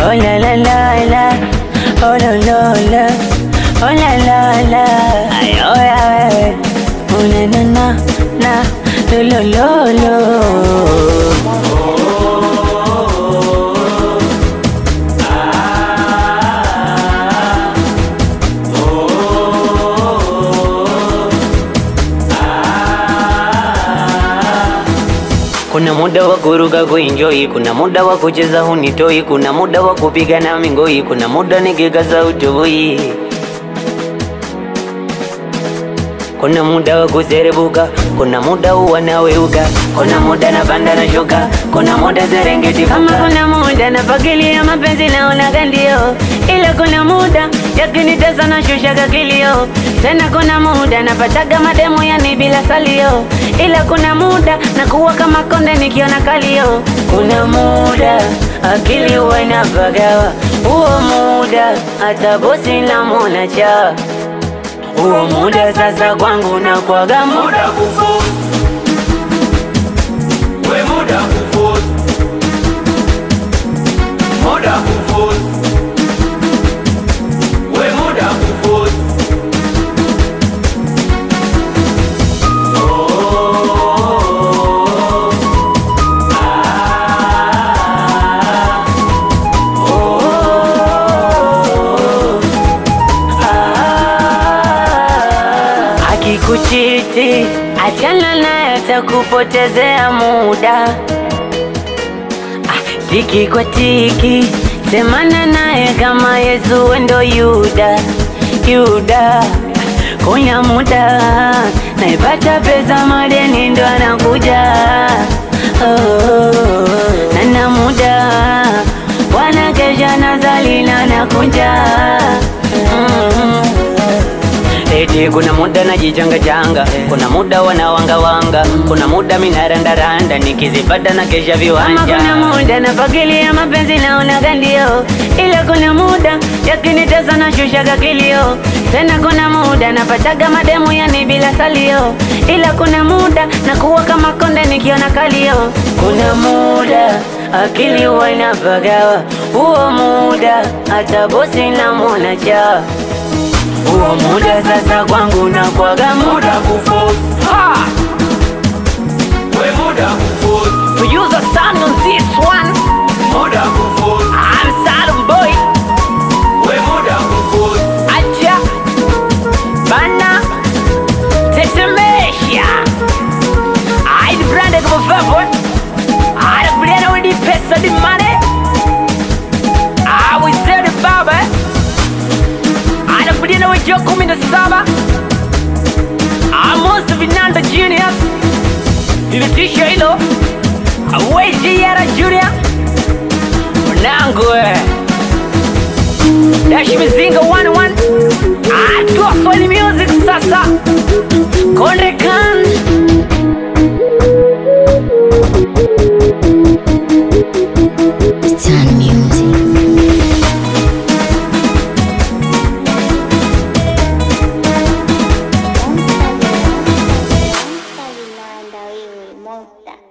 Oh la la la la, oh la la la, oh la la la, ay oh ya we, oh na na na na, lo lo lo lo. Kuna muda wa kuruka kuenjoy, kuna muda wa kucheza hunitoi, kuna muda wa kupiga na mingoi, kuna muda nikikaza utoi, kuna muda wa kuserebuka, kuna muda uwanaweuka, kuna muda napanda na shuka, kuna muda Serengeti kama kuna muda napakilia mapenzi naonaga ndio, ila kuna muda yakinitesa na shushaga kilio, tena kuna muda napataga mademu yani bila salio, ila kuna muda nakuwa kama konde nikiona kalio, kuna muda akili huwa inapagawa, huo muda hata bosi namwona cha huo muda sasa kwangu nakwaga muda muda kufuzu, we muda kufuzu, muda kufuzu, we muda kufuzu. Akikuchiti achana naye, atakupotezea muda. Ah, Tiki kwa tiki, semana naye kama Yesu wendo Yuda, Yuda. Kuna muda naipata pesa, madeni ndo anakuja oh, nana muda wanakesha na zalina nakunja mm. Eti kuna muda najichanga changa, kuna muda wanawanga wanga, kuna muda minarandaranda nikizipata na kesha viwanja. Ama kuna muda napakilia mapenzi naonaga ndio, ila kuna muda yakinitesa na shushaga kilio. Tena kuna muda napataga mademu yani bila salio, ila kuna muda nakuwa kama konde nikiona kalio. Kuna muda akili huwa inapagawa, huo muda hata bosi namwona cha huo muda sasa kwangu nakwaga muda Muda kufuzu, ha! we muda kufuzu, Producer stand on this one muda kufuzu, I'm Salum boy we muda kufuzu. Acha Bana Tetemesha Aidi brande kwa favor Aida brande with the pesa the money I will say the baba Aida brande with your kumi na saba Amos Vinanda Genius Ilitisha hilo Awezi yara Junior Mwanangu eh Dashi Mizinga 11 Atuwa Swahili Music sasa Konde Khan Sun Music. Monster vinanda wewe, monster.